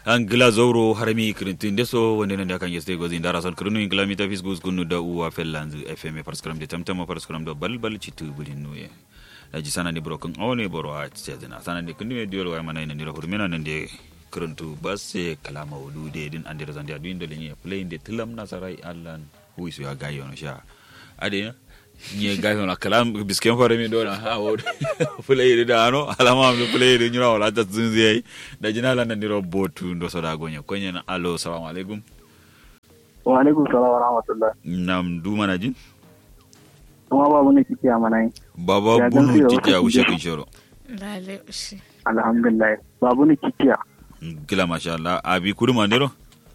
an gila zoro harami kirintin deso wanda nan da kan yeste gozi ndara son kirinu in kilomita fis gus kunu da uwa fellanzu fm paraskram de tamtama paraskram do balbal citu bulin nuye da ji sana ni broken awne boro a tsena sana ni kundu me diol wa mana ina ndira hurmena nan de kirintu basse kalama wudu de din andira zandi adu indo lenye play de tilam nasarai allan huisu ya gayo no sha ade nye gayo na kalam bisken fare mi dona ha wo play da ano alama mi play de nyura wala ta zunzi ai da jinala nan diro botu ndo soda gonya konya na alo assalamu alaikum wa alaikum salam wa rahmatullah nam du mana jin kuma babu ne kike a manai baba Ya bunu gamsu da titi a wasu ushe kike. kin shoro Lale ushi. alhamdulillah babu ne kike kila masha Allah abi kudu mandero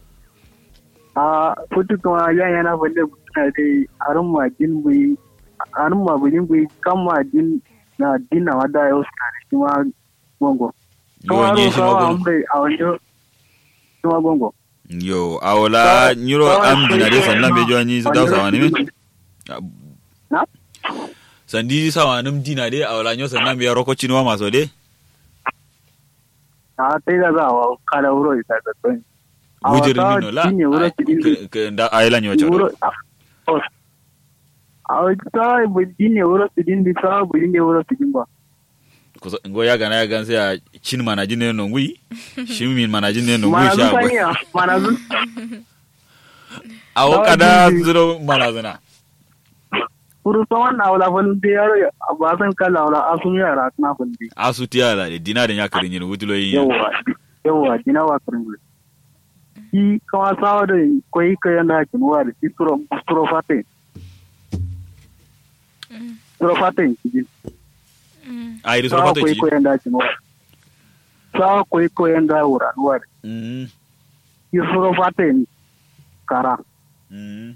a futu kuma yan yana balle mutuna dai arin ma din bui arin ma bulin bui kan ma din na din na wada yau suka da shi ma gongo yo nye shi kawa magono ambai a wajen shi ma gongo yo awala nyuro am dinare sannan be jwani da sawani me na sandi sawanim dinare awala nyo sannan be roko chinwa maso de a tai da za a kala wuro isa da tsoyi wujir mino la ne wuro su din ke- ke nda ayla nyo choro wuro a wata bulin ne wuro su din bisa bulin ne wuro su din ba Kusa- ngo ya gana ya gan sai a chin mana jin no ngui shin min mana jin no ngui mana sha zu gwe saniya mana zu awo Dawa kada jin- zuro mana zana Puru saman na wala fal de yaro ya ba san kala wala asum yara na fal de. asu tiya la de dina da nya karin yin wutulo yin Yawa yawa dina wa karin gure. Ki kama sawa da koi ka yanda kin wa da suro suro fate. Suro fate ki ai riso sawa fato koi ci ko yanda kin wa. Sawa koi ko yanda wura wa. mm Ki suro fate ni kara. mm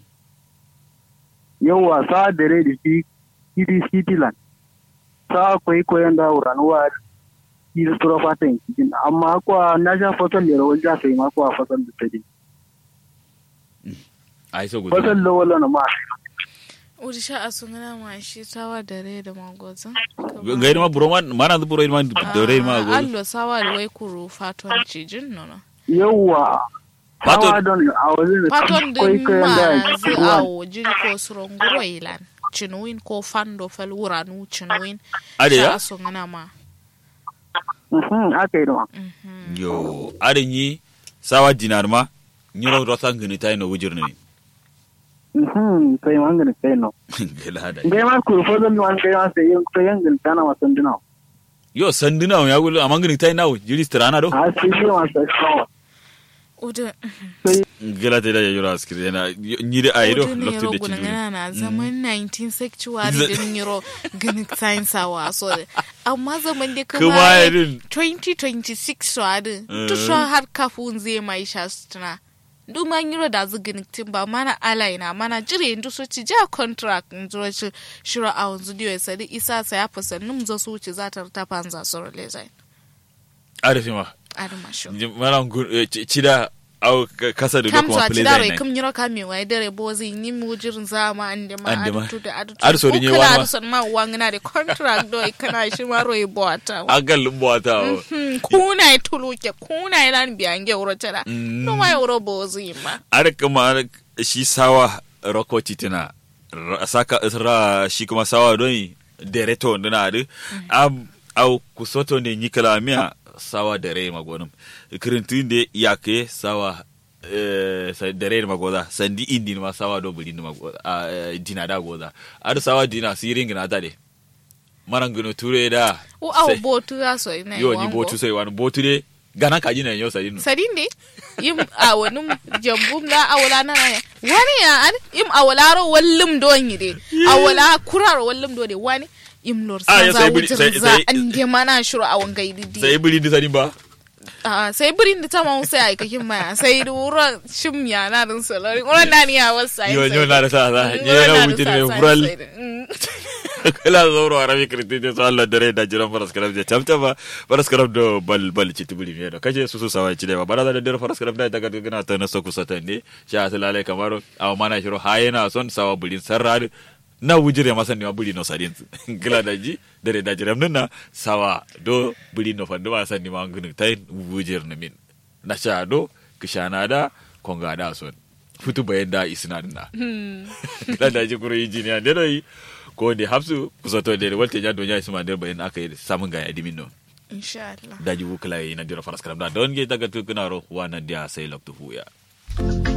Yawa sawa dare da shi kidi cityland. Sawa koi ko yanda wura wa. Ki suro fate ki amma kwa na sha fasal da rawar ja sai ma kwa fasal da tadi. ai so gudu fasal da wala na ma Uri sha a sungana ma shi sawa da rai da magozin. gairi ma buro man mana zu buro ma dore ma go Allo sawa da wai kuru faton cijin nono. yawa Faton- hawa don a wajen da Faton kwai din kayan da ma zu ruwan awo jiri ko suronguro ilan. Cinuwin ko fando fal wuranu cinuwin. ade ya Sha a sungana ma. Mhm, aka yi da ma Mhm. yo arin yi sawa dinar ma nyiro rotan gini tay no wujir ni Mhm, sai ma ngani sai no gela da ngai ma ku fasal man kai ma sai yin sai yin gil kana ma sanduna yo sanduna ya gulu amang gini tay nawo jiri strana do a sai shi ma sai kawa Udu. sai gela te da ya yura askiri na nyiri ay do Udu ne lokto yaro de guna chiduri ngana na zaman 19 sexuality Z- din yaro gani science awa so amma zaman da kuma kuma irin 2026 so adin Mm. to so har kafun zai mai sha sutura duk man yiro da zu gani tin ba mana alai na mana jire indu so ci ja contract indu ci shiro a wanzu diyo sadi isa sa ya fasa num zo su ci za ta ta panza so rele zai arifi ma adama sho mara chida au ka- kasa da kam kuma so play ci daro zai kam yiro kam mi wai dare bozi ni mu jirin zama ande ma Ande ma. adu da adu Adu so din yi wani ma. adu son ma wangna de contract do kana shi ma roi bota agal mbota o Hmm, kuna ya tuluke kuna ya lan biyange wuro tana Mm. no ma wuro bozi ma ar kuma shi sawa roko titina ra- saka ra shi kuma sawa don dereto ndina adu am au kusoto ne nyikala mia sawa dere magonum kirintin de yake sawa eh, sa dere magoda sandi indi ma sawa do bulin magoda a eh, dina da goda adu sawa dina siring na tade marangino ture da o aw sai- botu ya so ina yo ni botu sai wani botu de gana kaji na yo sai no sadinde yim a wani jambum la awala na na wani ya an yim awala ro wallum don yide awala kuraro wallum do de wani yim lor Ah, sa ya za sai biri- wutir sai- za sai- an de mana shuru awan gaidi di sai buli di sani ba Ah, sai birin da ta ma sai ai kakin maya sai da wura shim ya na din salari wura na ni ya wasa yo yo na da sa sa ni na wuce ne fural kala zoro arabi kristi de so Allah dare da jiran faras karam je tamta ba faras karam do bal bal ci tubuli me do kaje su su sawa ci de ba bara da dare faras karam da daga gana ta na so ku sata ne sha salale kamaro aw mana shiro hayena son sawa bulin sarrad na wujire masan ne buli no sadin gila da ji dare da jiram nan na sawa do buli no fandu masan ni ma ngunu tai wujir na min na shado kishana da konga da son futu bayan da isina na kila da ji kuro injiniya ne dai ko ne hapsu kusoto da walte ya donya isma da bayan aka yi samun ga yadimin no insha Allah da ji wukula yi na dira faras karam da don ge daga tukuna ro wa na dia sai loktu huya